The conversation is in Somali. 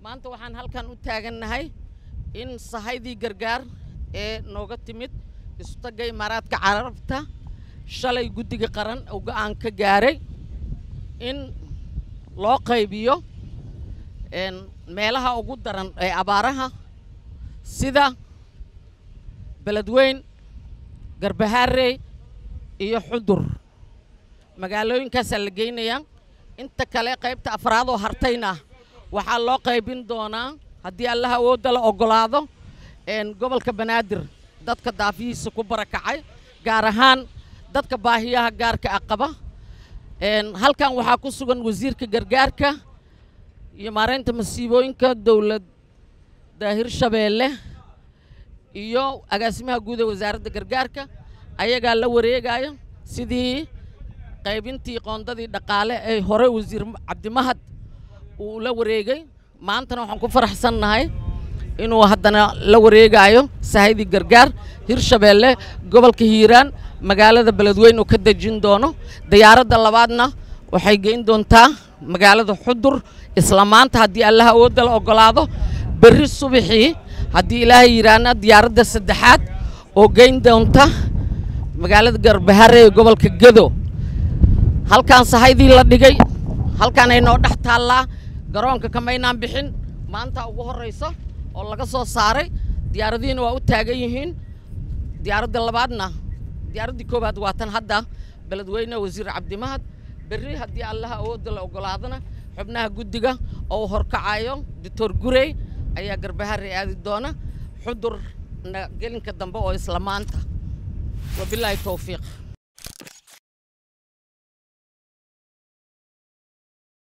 maanta waxaan halkan u taagannahay in sahaydii gargaar ee nooga timid isutagga imaaraadka carabta shalay guddiga qaran oo go'aan ka gaaray in loo qaybiyo meelaha ugu daran ee abaaraha sida beledweyn garbahaarey iyo xudur magaalooyinkaasaa la geynayaa inta kale qaybta afraad oo hartayna waxaa loo qaybin doonaa haddii allaha awoodda la oggolaado gobolka banaadir dadka daafihiisa ku barakacay gaar ahaan dadka baahiyaha gaarka ah qaba halkan waxaa ku sugan wasiirka gargaarka iyo maaraynta masiibooyinka dowladda hirshabeelle iyo agaasimaha guud ee wasaaradda gargaarka ayagaa la wareegaya sidii qaybintii qoondadii dhaqaale ee hore wasiir cabdimahad uu la wareegay maantana waxaan ku faraxsannahay inuu haddana la wareegaayo sahaydii gargaar hirshabeelle gobolka hiiraan magaalada beledweyn uu ka dejin doono diyaaradda labaadna waxay geyn doontaa magaalada xudur isla maanta haddii allaha awoodda la oggolaado berri subaxii haddii ilaahay yidhaahna diyaaradda saddexaad oo geyn doonta magaalada garbahare ee gobolka gedo halkaan sahaydii la dhigay halkaan ay noo dhex taallaa garoonka kamaynaan bixin maanta ugu horrayso oo laga soo saaray diyaaradihiina waa u taagan yihiin diyaaradda labaadna diyaaraddii koowaad waa tan hadda beledweyne wasiir cabdimahad berri haddii allaha awoodda la oggolaadana xubnaha guddiga oo horkacayo doctor gurey ayaa garbahare aadi doona xudurna gelinka dambe oo isla maanta wabilaahi towfiiq